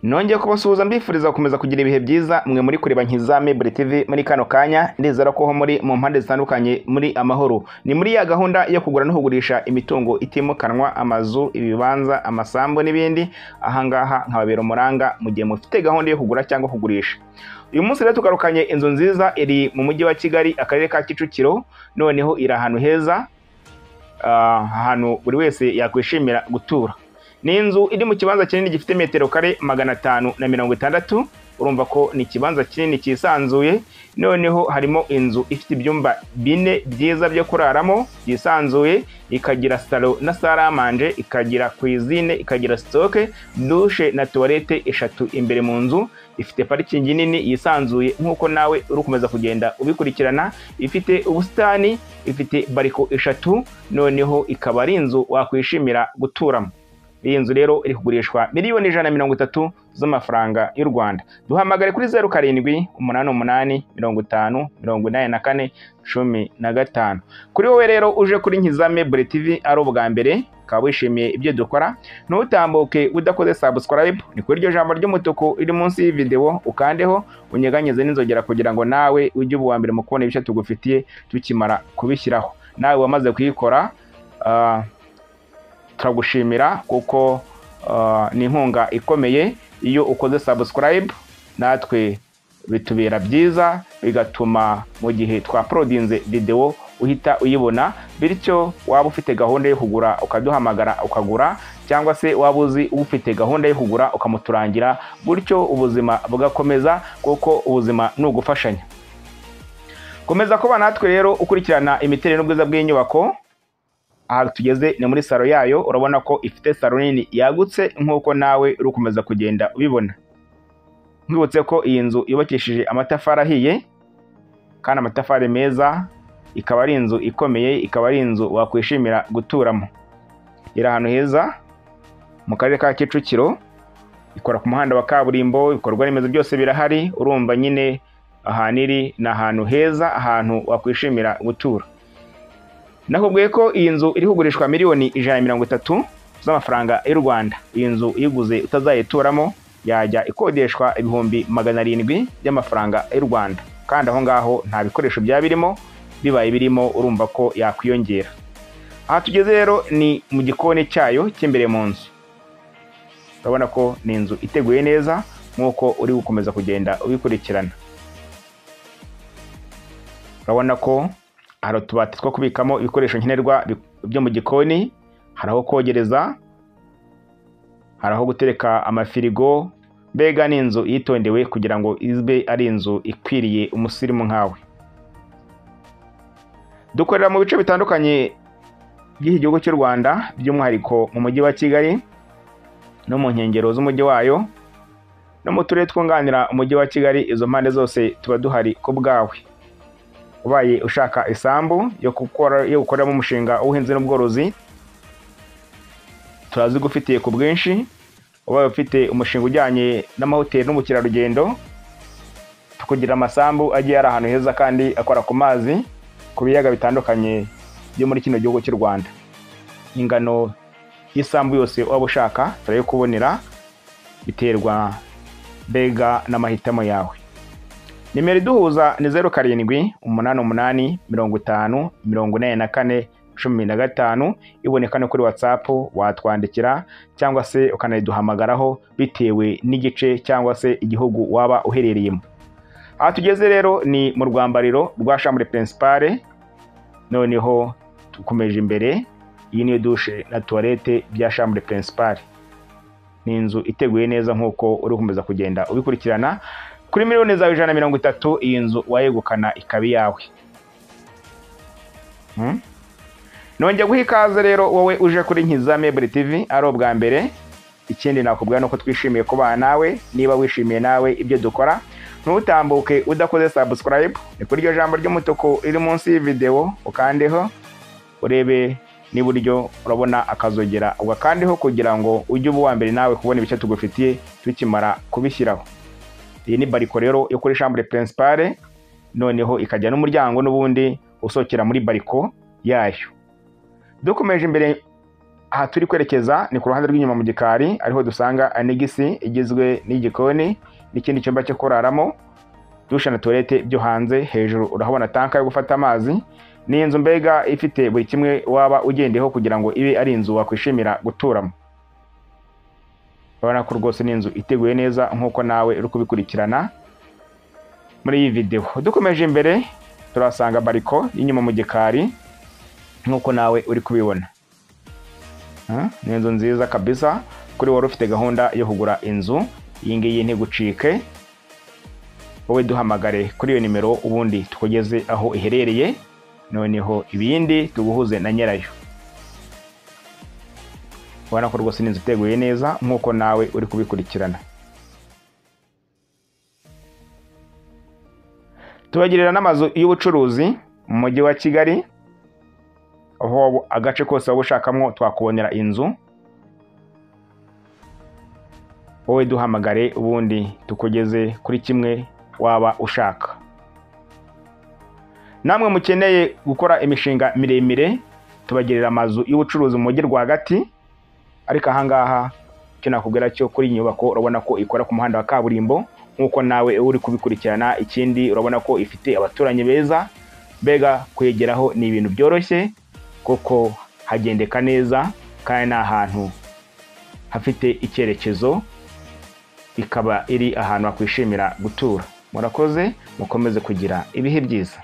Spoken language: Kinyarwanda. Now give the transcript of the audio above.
nongeye kubasuhuza mbifuriza gukomeza kugira ibihe byiza mwe muri kureba nkiza mebure tv muri kano kanya ndizera ko ho muri mu mpande zitandukanye muri amahoro ni muri ya gahunda yo kugura no kugurisha imitungo itimukanwa amazu ibibanza amasambu n'ibindi ahangaha nkababera umuranga mu gihe mufite gahunda yo kugura cyangwa kugurisha uyu munsi rero tugarukanye inzu nziza iri mu mujyi wa kigali akarere ka kicukiro noneho iri ahantu heza ah, ahantu buri wese yakwishimira gutura ni inzu iri mu kibanza kinini gifite metero kare magana atanu na mirongo itandatu urumva ko ni ikibanza kinini cyisanzuye noneho harimo inzu ifite ibyumba bine byiza byo kuraramo byisanzuye ikagira salo na saramanje ikagira kwizine ikagira sitoke dushe na tuwarete eshatu imbere mu nzu ifite parikingi nini yisanzuye nk'uko nawe uri gukomeza kugenda ubikurikirana ifite ubusitani ifite bariko eshatu noneho ikaba ari inzu wakwishimira guturamo iyi nzu rero iri kugurishwa miliyoni ijana na mirongo itatu z'amafaranga y'u rwanda duhamagare kuri zeru karindwi umunani umunani mirongo itanu mirongo inani na kane cumi na gatanu kuri wowe rero uje kuri nkizame bure tv ari ubwa mbere ukaba wishimiye ibyo dukora ntutambuke udakoze subscribe ni kuri iryo jambo ry'umutuku riri munsi y'ividewo ukandeho unyeganyize n'inzogera kugira ngo nawe ujye uba uwa mbere mu kubona ibice tugufitiye tukimara kubishyiraho nawe wamaze kuyikora ah, turagushimira kuko ah, ni inkunga ikomeye iyo ukoze subscribe natwe bitubera byiza bigatuma mu gihe twaporodinze videwo uhita uyibona bityo waba ufite gahunda yo kugura ukaduhamagara ukagura cyangwa se waba uzi ufite gahunda yo kugura ukamuturangira gutyo ubuzima bugakomeza kuko ubuzima ni ugufashanya komeza kuba natwe rero ukurikirana imiterere n'ubwiza bw'inyubako aha tugeze ni muri salo yayo urabona ko ifite salo nini yagutse nk'uko nawe uri gukomeza kugenda ubibona nkwibutse ko iyi nzu yubakishije amatafari ahiye kandi amatafari meza ikaba ari inzu ikomeye ikaba ari inzu wakwishimira guturamo iri ahantu heza mu karere ka kicukiro ikora ku muhanda wa kaburimbo ibikorwa remezo byose birahari urumva nyine ahantu iri ni ahantu heza ahantu wakwishimira gutura nakubwiye ko iyi nzu iri kugurishwa miliyoni ijana na mirongo itatu z'amafaranga y'u rwanda iyi nzu uyiguze utazayituramo yajya ikodeshwa ibihumbi magana arindwi by'amafaranga y'u rwanda kandi aho ngaho nta bikoresho byaba birimo bibaye birimo urumva ko yakwiyongera aha tugeze rero ni mu gikoni cyayo cy'imbere mu nzu urabona ko ni inzu iteguye neza nk'uko uri gukomeza kugenda ubikurikirana urabona ko hari utubati two kubikamo ibikoresho nkenerwa bi- byo mu gikoni hari aho kogereza hari aho gutereka amafirigo mbega ni inzu yitondewe kugira ngo izbe ari inzu ikwiriye umusirimu nkawe dukorera mu bice bitandukanye by'iki gihugu cy'u rwanda by'umwihariko mu mujyi wa kigali no mu nkengero z'umujyi wayo no mu turere twunganira umujyi wa kigali izo mpande zose tuba duhari ku bwawe ubaye ushaka isambu yo gukora yo gukoreramo umushinga w'ubuhinzi n'ubworozi turazigufitiye ku bwinshi ubaye ufite umushinga ujyanye n'amahoteli n'ubukerarugendo tukugira amasambu agiye ari ahantu heza kandi akora ku mazi ku biyaga bitandukanye byo muri kino gihugu cy'u rwanda ingano y'isambu yose waba ushaka turayikubonera biterwa mbega n'amahitamo yawe nimero iduhuza ni zeru karindwi umunani umunani mirongo itanu mirongo inani na kane cumi na gatanu iboneka no kuri watsapu watwandikira cyangwa se ukanayiduhamagaraho bitewe n'igice cyangwa se igihugu waba uherereyemo aha tugeze rero ni mu rwambariro rwa shambure pirinsipare noneho dukomeje imbere iyi niyo dushe na tuwarete bya shambure pirinsipare ni inzu iteguye neza nk'uko uri gukomeza kugenda ubikurikirana kuri miliyoni zawe ijana na mirongo itatu iyi nzu wayegukana ikaba iyawe Hmm? nongeye guha ikaze rero wowe uje kuri nkizame buri tv ari ubwa mbere ikindi nakubwira ni uko twishimiye kubana nawe niba wishimiye nawe ibyo dukora ntutambuke udakoze subscribe ni kuri iryo jambo ry'umutuku riri munsi y'ividewo ukandeho urebe n'iburyo urabona akazogera ugakandeho kugira ngo ujye uba uwa mbere nawe kubona ibice tugufitiye tukimara kubishyiraho iyi ni bariko rero yo kuri shambure pirinsipare noneho ikajya n'umuryango n'ubundi usohokera muri bariko yayo dukomeje imbere aha turi kwerekeza ni ku ruhande rw'inyuma mu gikari ariho dusanga anegisi igizwe n'igikoni n'ikindi cyumba cyo kuraramo dusha na tuwarete byo hanze hejuru urahabona tanka yo gufata amazi ni inzu mbega ifite buri kimwe waba ugendeyeho kugira ngo ibe ari inzu wakwishimira guturamo urabona ko rwose ni inzu iteguye neza nk'uko nawe uri kubikurikirana muri iyi videwo dukomeje imbere turasanga bariko y'inyuma mu gikari nk'uko nawe uri kubibona Ah, ni inzu nziza kabisa kuri wari ufite gahunda yo kugura inzu iyi ngiyi ntigucike wowe duhamagare kuri iyo nimero ubundi tukugeze aho iherereye noneho ibindi tuguhuze na nyirayo ubona ko rwose ni inzu iteguye neza nk'uko nawe uri kubikurikirana tubagirira n'amazu y'ubucuruzi mu mujyi wa kigali aho agace kose waba ushakamo twakubonera inzu wowe duhamagare ubundi tukugeze kuri kimwe waba ushaka namwe mukeneye gukora imishinga miremire tubagerera amazu y'ubucuruzi mu mujyi rwagati ariko ahangaha icyo nakubwira cyo kuri iyi nyubako urabona ko ikora ku muhanda wa kaburimbo nk'uko nawe uri kubikurikirana ikindi urabona ko ifite abaturanyi beza mbega kuyegeraho ni ibintu byoroshye kuko hagendeka neza kandi ni ahantu hafite icyerekezo ikaba iri ahantu wakwishimira gutura murakoze mukomeze kugira ibihe byiza